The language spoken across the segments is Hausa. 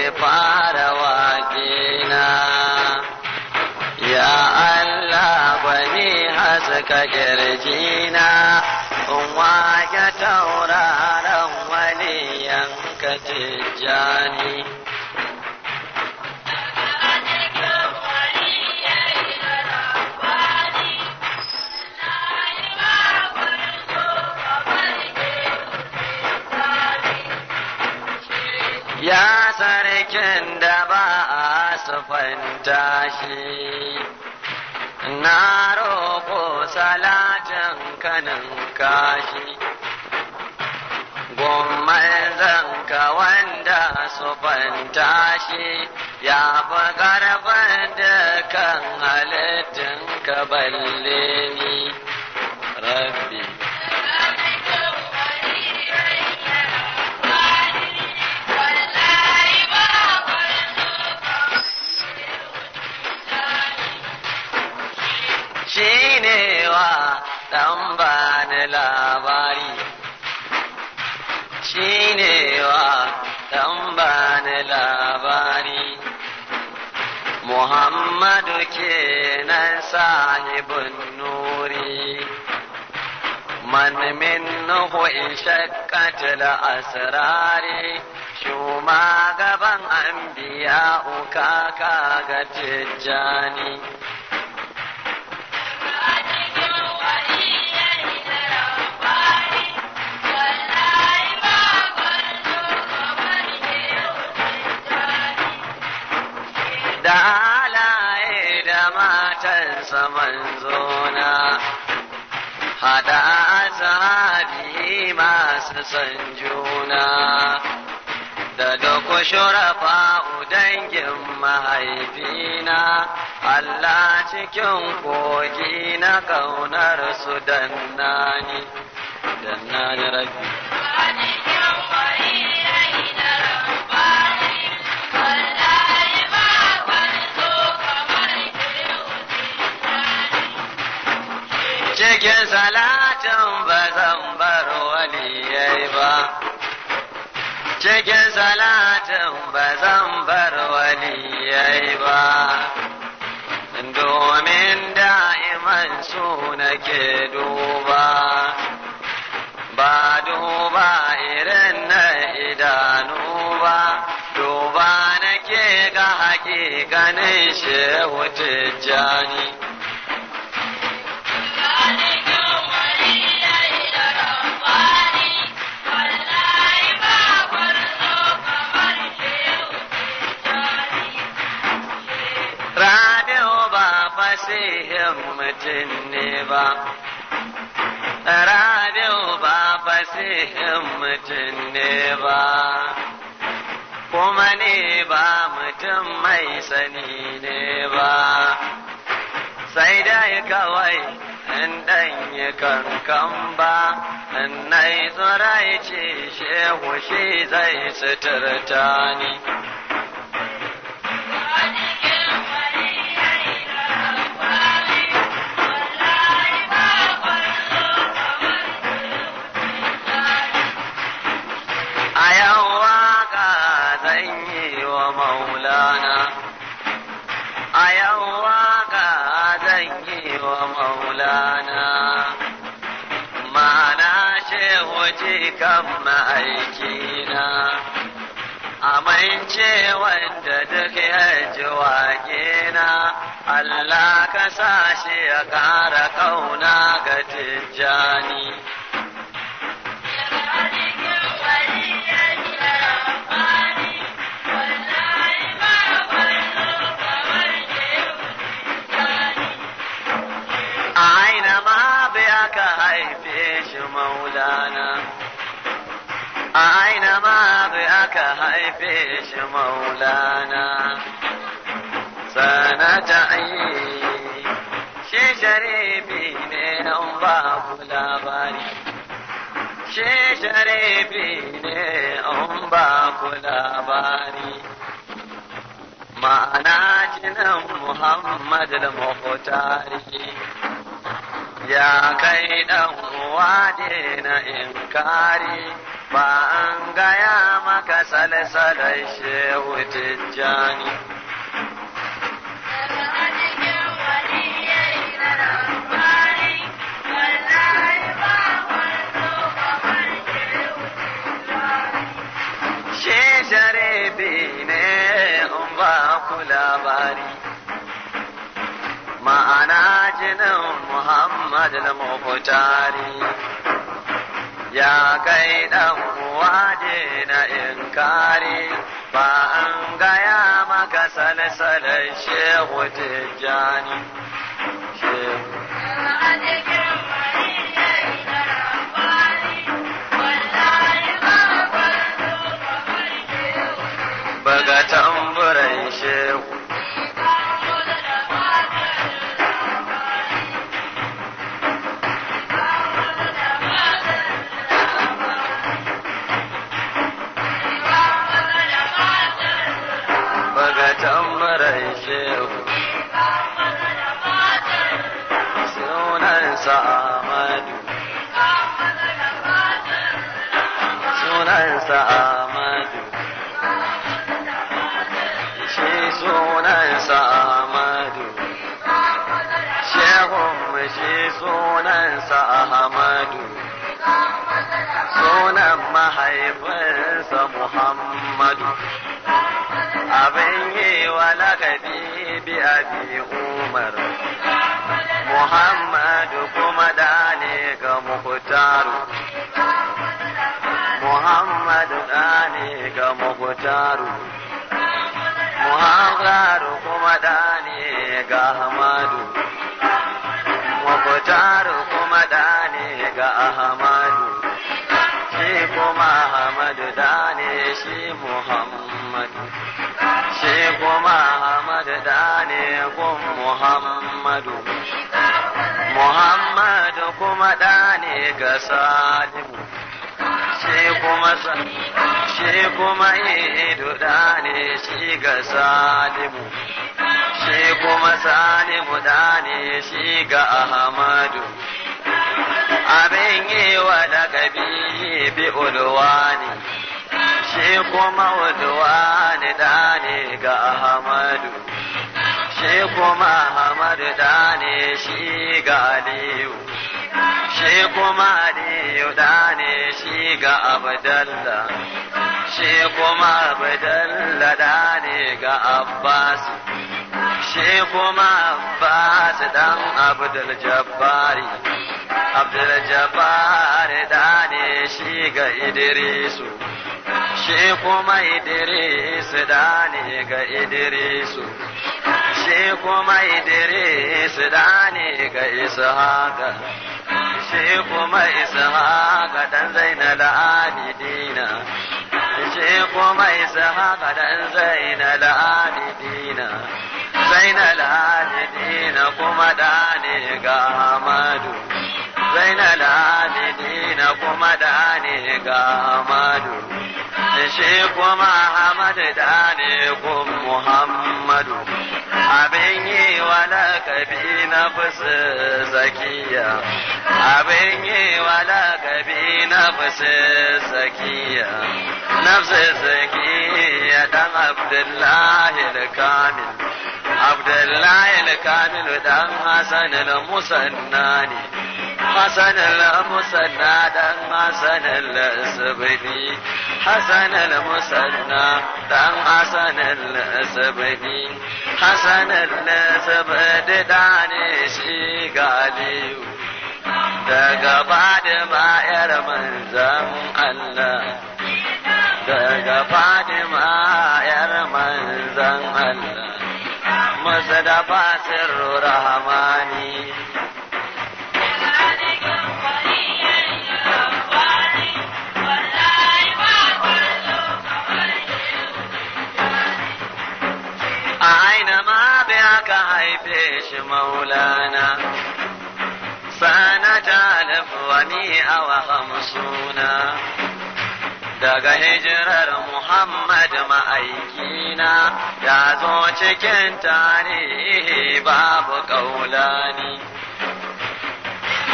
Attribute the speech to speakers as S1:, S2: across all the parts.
S1: fara waƙina ya Allah bani haska kirjina in wake tauraron waliyan ka tijjani ya sarkin da ba a sufanta shi na roƙo salatin kanin kashi gomman zanka wanda sufanta shi ya fi ƙarfin dukan halittin ka balle ni rabbi shi ne wa ɗan bani labari shi ne wa ɗan bani labari muhammadu kenan sahibin nuri man minhu in shakkatil asrari shuma gaban anbiya uka kaga tijjani da halaye da matansa manzona hada sahabi masu son juna da duk shurafa dangin mahaifina Allah cikin kogi na ƙaunar su dannani dannani rabbi cikin salatin ba zan bar waliyai ba cikin salatin ba zan bar waliyai ba domin da'iman su nake duba ba duba irin na idanu ba duba nake ga hakikanin shehu tijjani Rabi'u ba fasihin mutum ne ba. Rabi'u ba fasihin mutum ne ba. Kuma ne ba mutum mai sani ne ba. Sai dai kawai in ɗan yi kankan ba, in na yi tsirai ce shehu shi zai suturta ni. a yau waka zan yi wa maulana a yau waka zan yi wa maulana ma'ana shehu kan ma'aikina amince wanda duk ya ji waƙena Allah ka sa shi ya ƙara ƙauna ga tijjani. a aina ma biya ka haife shi maulana a aina ma biya ka haife shi maulana sanata ayi shi sharifi ne an ba ku labari shi sharifi ne an ba ku labari ma'ana jinan muhammad al-muhtari ya kai ɗan uwa na inkari ba an gaya maka salsalar shehu tijjani shi sharifi ne in ba ku labari ma'ana jinin Muhammad al-Muhtari ya kai dan waje na inkari ba an gaya maka salsalar shehu tijjani shehu baga tamburan shehu baga tamburan shehu sunansa Ahmadu sunansa Ahmadu shi sunansa Ahmadu shehun shi sunansa Ahmadu sunan mahaifinsa Muhammadu abin yi wa lakabi bi abi Umar Muhammadu kuma da ne ga Muhtaru Muhammadu da ne ga Muhtaru Muhammadu kuma da ne ga Ahmadu Muhtaru kuma da ne ga Ahmadu shi kuma Ahmadu da ne shi Muhammadu shi kuma Ahmadu da ne gun Muhammadu Muhammadu kuma da ne ga Salimu shi kuma shi kuma ido da ne shi ga Salimu shi kuma Salimu da ne shi ga Ahmadu abin yi wa lakabi bi ulwani shi kuma ulwani da ne ga Ahmadu shi kuma Ahmadu da ne shi ga Aliyu shi kuma Aliyu da ne shi ga Abdallah shi kuma Abdallah da ne ga Abbas shi kuma Abbas dan Abdul Jabbari Abdul Jabbari da ne shi ga Idrisu shi kuma Idris da ne ga Idrisu shi kuma Idris da ne ga Ishaqa shi kuma Ishaqa dan Zainal Abidina shi kuma Ishaqa dan Zainal Abidina Zainal Abidina kuma da ne ga Ahmadu Zainal Abidina kuma da ne ga Ahmadu shi kuma Ahmad da ne gun Muhammadu abin yi wa lakabi na fusu zakiya abin yi wa lakabi na fusu zakiya nafsu zakiya dan Abdullahi al-Kamil Abdullahi al-Kamil dan Hassan al-Musannani حسن المثنى دم حسن الاسبني حسن المثنى دم حسن الاسبني حسن الاسبني داني شي قاليو daga Fadima ‘yar manzan Allah, daga Fadima ‘yar manzan Allah, masu da fasirru rahamani. a aina ma bai aka haife shi maulana sana jalif wa mi'a wa hamsuna daga hijirar Muhammad ma'aikina ya zo cikin tarihi babu ƙaulani.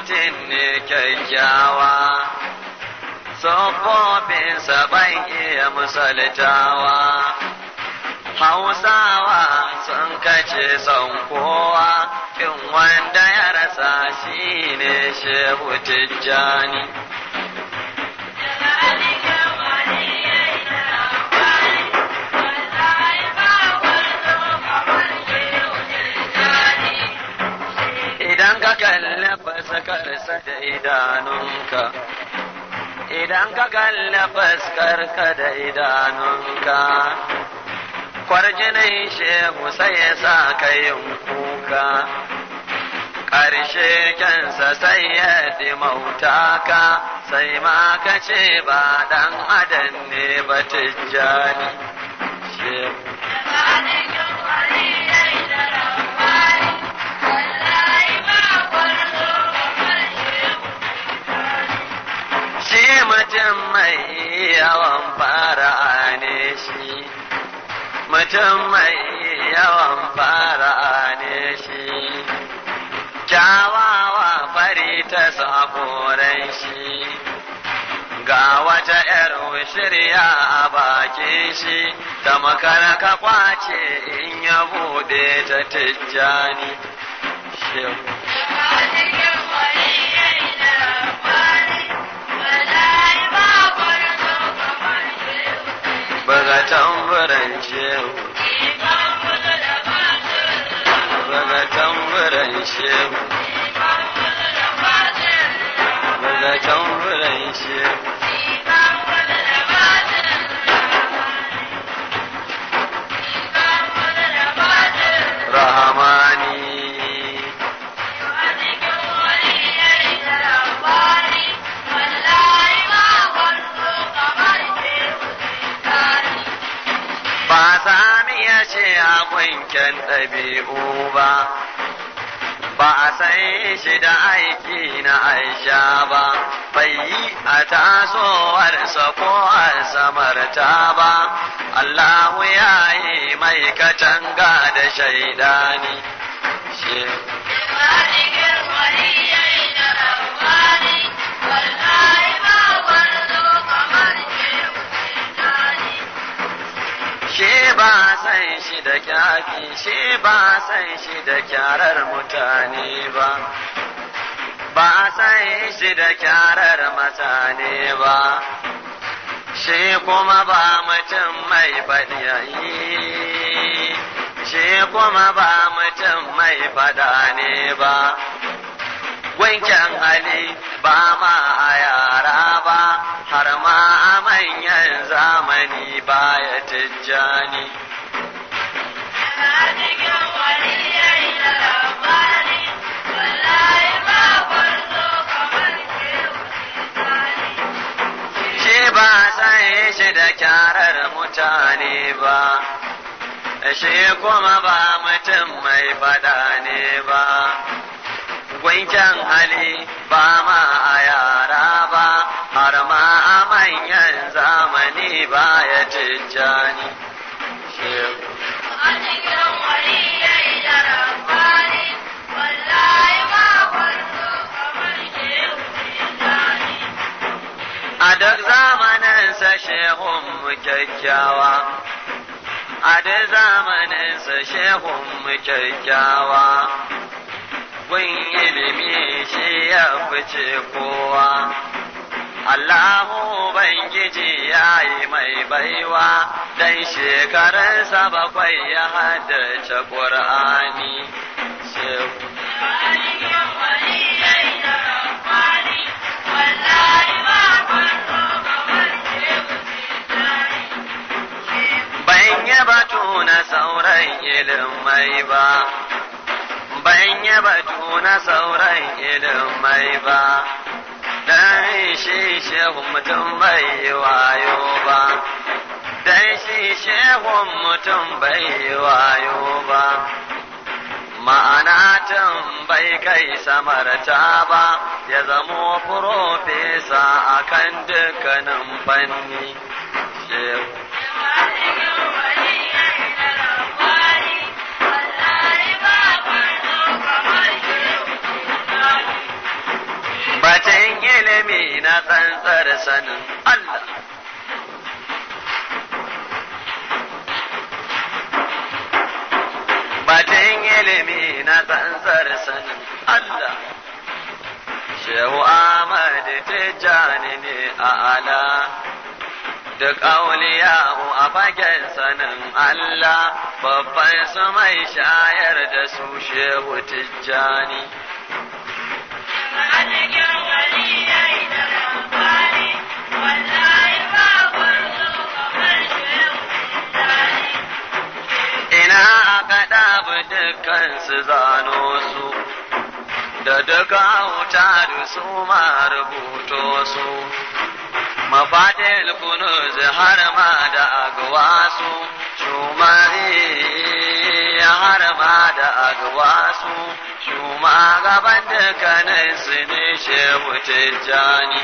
S1: mutum ne kyakkyawa tsofofinsa ban iya misaltawa hausawa sun kace son kowa in wanda ya rasa shi ne shehu tijjani idan ka kalli fuskarsa da idanunka idan ka kalli fuskarka da idanunka kwarjinin shehu sai ya sa ka yin kuka ƙarshe kyansa sai ya dimauta ka sai ma ka ce ba ɗan adam ne ba tijjani shehu shi mutum mai yawan fara ne shi mutum mai yawan fara ne shi kyawawa fari ta sakoran shi ga wata ‘yar shirya a bakin shi ta makara ka kwace in ya bude ta tijjani shehu buga tamburan shehu buga tamburan shehu buga tamburan shehu rahamani ba sami ya ce a kwanken ɗabi'u ba ba a san shi da aiki na aisha ba bai yi a tasowarsa ko a samarta ba Allahu ya yi mai katanga da shaidani shehu shi ba san shi da kyafi shi ba san shi da kyarar mutane ba ba san shi da kyarar mutane ba shi kuma ba mutum mai fadiyayi shi kuma ba mutum mai fada ne ba wanken hali ba ma a yara ba har ma a manyan zamani baya tijjani shi ba san shi da kyarar mutane ba shi kuma ba mutum mai fada ne ba gwanken hali ba ma a yara ba har ma a manyan zamani ba ya tijjani a duk zamaninsa shehun mu kyakkyawa a duk zamaninsa shehun mu kyakkyawa gun ilimi shi ya fice kowa Allahu Ubangiji ya yi mai baiwa dan shekarunsa bakwai ya haddace ƙur'ani. Ban yi batu na sauran ilimai ba, ban yi batu na sauran ilimai ba. dan shi shehun mutum bai yi wayo ba dan shi shehun mutum bai yi wayo ba ma'ana tun bai kai samarta ba ya zamo furofesa a kan dukkanin fanni shehu na tsantsar sanin Allah batun ilimi na tsantsar sanin Allah Shehu Ahmad Tijjani ne a ala duk auliyahu a fagen sanin Allah babban su mai shayar da su Shehu Tijjani. Ina aka ɗabi dukkan su zano su, da duka wuta da su ma rubuto su. mafaɗin kunuz har ma da agwasu shumari har ma da agwasu shuma gaban dukkanin su ne shehu tijjani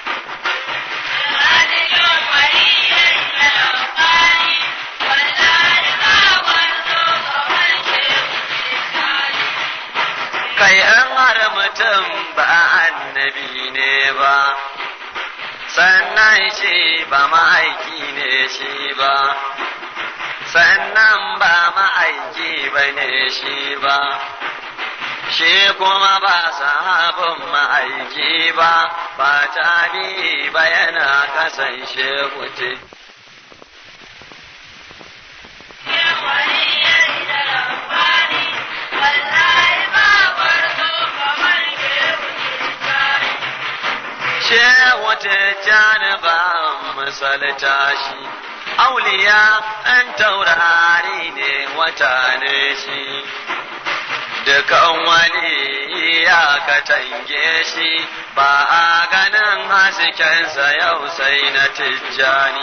S1: kai an har mutum ba annabi ne ba sannan shi ba ma'aiki ne shi ba sannan ba ma'aiki ba ne shi ba shi kuma ba sahabin ma'aiki ba ba tabi ba yana kasance kuce shehu tijjani ba misalta shi auliya an taurari ne wata ne shi dukan wani ya katange shi ba a ganin haskensa yau sai na tijjani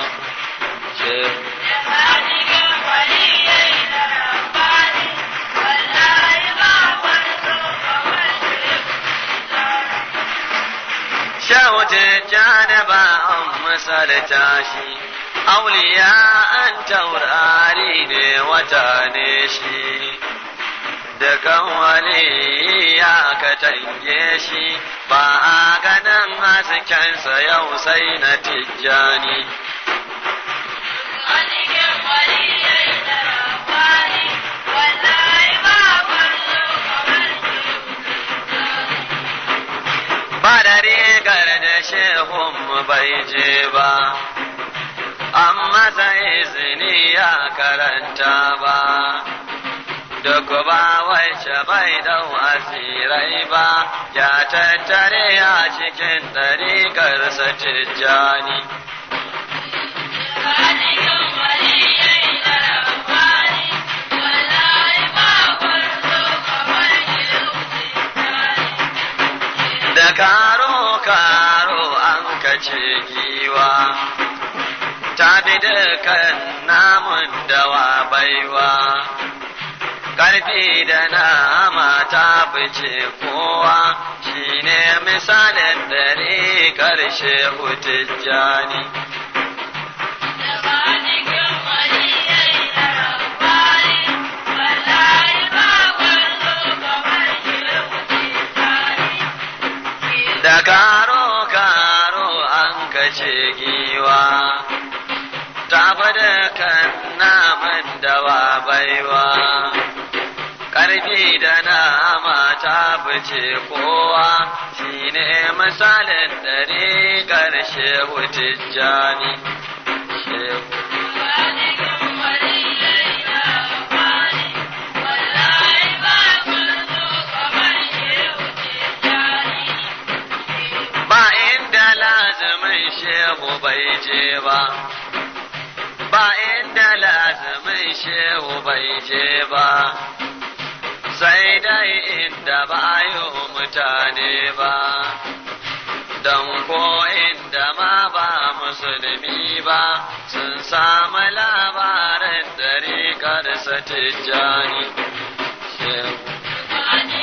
S1: shawuce janaba an misalta shi auliya an taurari ne wata ne shi dukan wani ya katange shi ba a ganin haskensa yau sai na tijjani ba da rigar da shehun bai je ba, amma sai izini ya karanta ba, duk ba wacce bai dau asirai ba, ya tattare a cikin ɗariƙarsa tijjani. da karo-karo an kace giwa ta bi dukan namun dawa baiwa ƙarfi da nama ta fice kowa shine misalin dare ƙarshe hutujjani da karo-karo an kace giwa ta fada kan naman dawa baiwa ƙarfi da nama ta fice kowa shine misalin dare ƙarshe hutujjani shehu ba inda lazumin shehu bai je ba ba inda lazumin shehu bai je ba sai dai inda ba yi mutane ba don ko inda ma ba musulmi ba sun samu labarin dariƙarsa tijjani shehu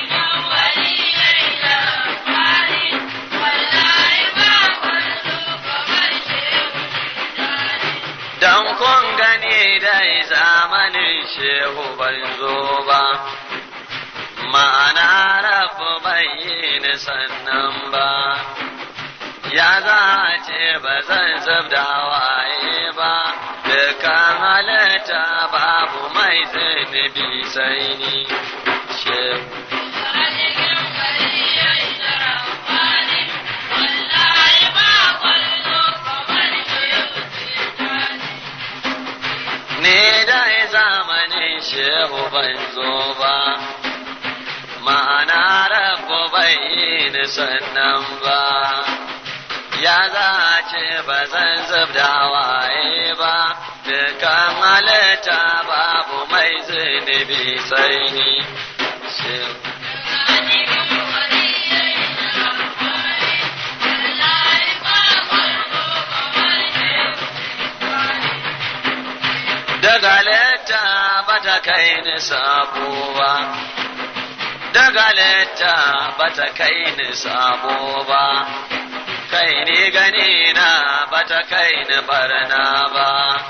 S1: Dan kun gani dai zamanin shehu ban zo ba, ma'ana rabu bai yi ni sannan ba, ya za a ce ba zan zub da hawaye ba dukkan halitta babu mai zunubi sai ni shehu ne dai zamanin shehu ban zo ba ma'ana rabu bai yi sannan ba ya za a ce ba zan zub da waye ba dukan halitta babu mai zunubi sai ni shehu daga letta ba ta kai ni sabo ba daga letta ba ta kai ni sabo ba kai ni gani na ba ta kai ni barna ba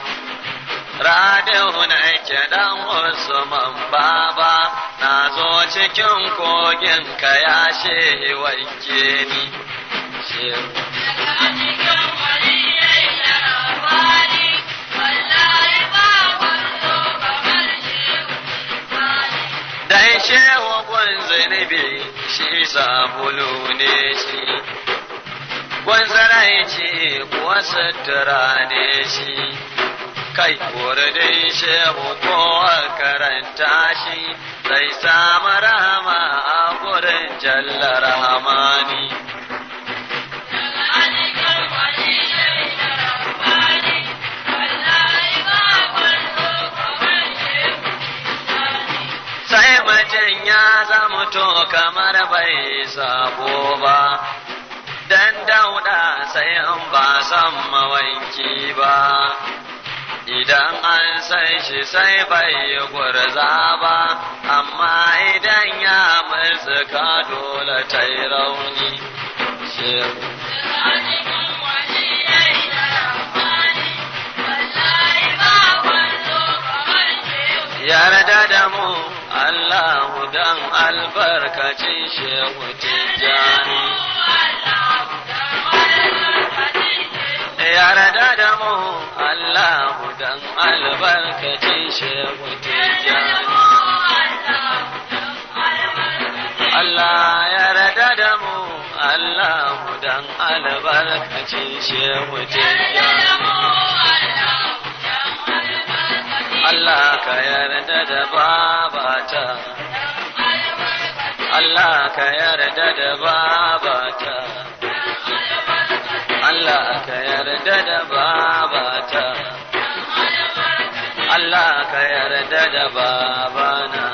S1: radin na ke dan usman baba na zo cikin kogin ka ya shehi wanke ni shehu dan shehu gun zunubi shi sabulu ne shi gun zaraici kuwa sutura ne shi kai dai shehu kowa karanta shi zai samu rahama a gurin jalla rahamani sai mutum ya zamuto kamar bai sabo ba dan dauda sai in ba san mawanki ba idan an san shi sai bai gurza ba amma idan ya murzuka dole ta yi rauni shehu yarda da mu Allahu dan albarkacin shehu tijjani yarda da mu Allahu dan albarkacin shehu tijjani Allah yarda da mu Allahu dan albarkacin shehu tijjani Allah ka yarda da babata Allah ka yarda da babata Allah ka yarda da babata Allah ka yarda da babana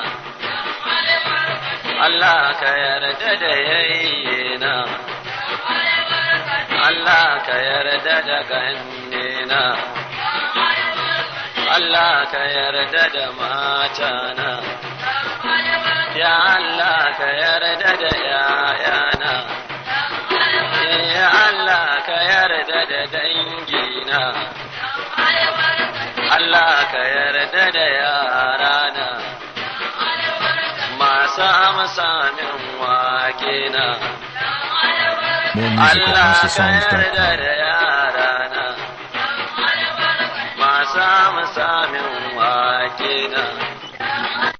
S1: Allah ka yarda da yayyena Allah ka yarda da gannena Allah ka yarda da matana Ya Allah ka yarda da ‘ya'yana Ya Allah ka yarda da dangina Allah ka yarda da yarana masu amsa min wakena
S2: More music at
S1: Allah ka yarda
S2: HouseOfSongs.com.
S1: da yarana masu amsa min wakena